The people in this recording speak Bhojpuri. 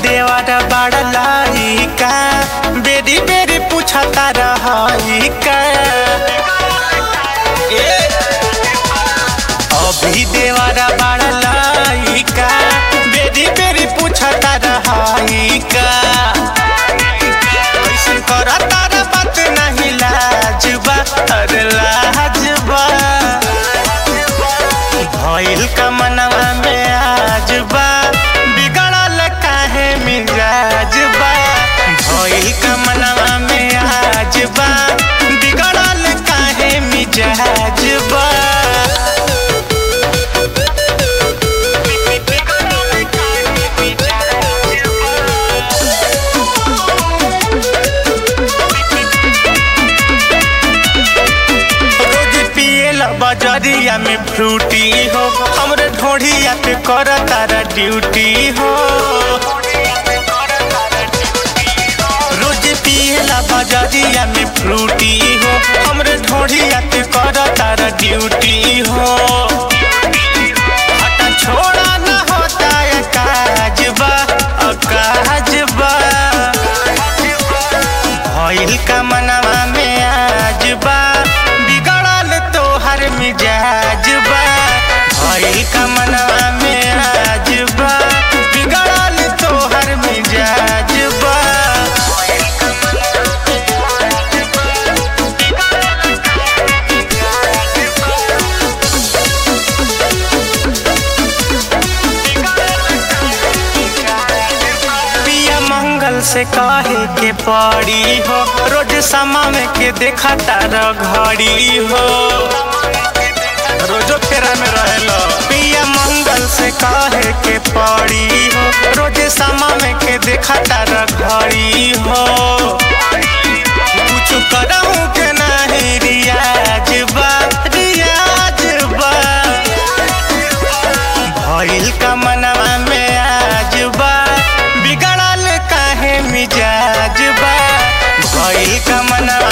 देवर बड़ लाइका बेरी बेरी पूछता रहिका ए, अभी देवर बड़ लाइका बेरी बेरी पूछता रहिका ऐसन करता रे बात नहीं लाजबा अरे लाजबा भइल का मनवा में आजबा बिगड़ल काहे मिजाजबा भइल का मनवा में आजबा बिगड़ल काहे मिजाजबा रोज पियल बजरिया में फ्रूटी हो हमरे ढोढ़िया पे कर तारा ड्यूटी हो रोज पियल बजरिया में फ्रूटी हो हमरे ढोढ़िया पे कर तारा ड्यूटी हो हटा छोड़ा न होता है काजबा अकाजबा भइल का मनवा में आजबा बिगड़ल तोहर मिजाजबा भइल का मनवा में आजबा बिगड़ल तोहर मिजाजबा पिया मंगल से कहे के पड़ी हो रोज समय के देखा तारा घड़ी हो रोजो फेरा में रहेलो पिया मंगल से कहे के पड़ी हो रोज समय के देखा तारा घड़ी हो कुछ करहूं के नहीं रियाज बा रियाज बा भइल का मनवा में आजबा बिगड़ल काहे मिजाजबा भइल का मनवा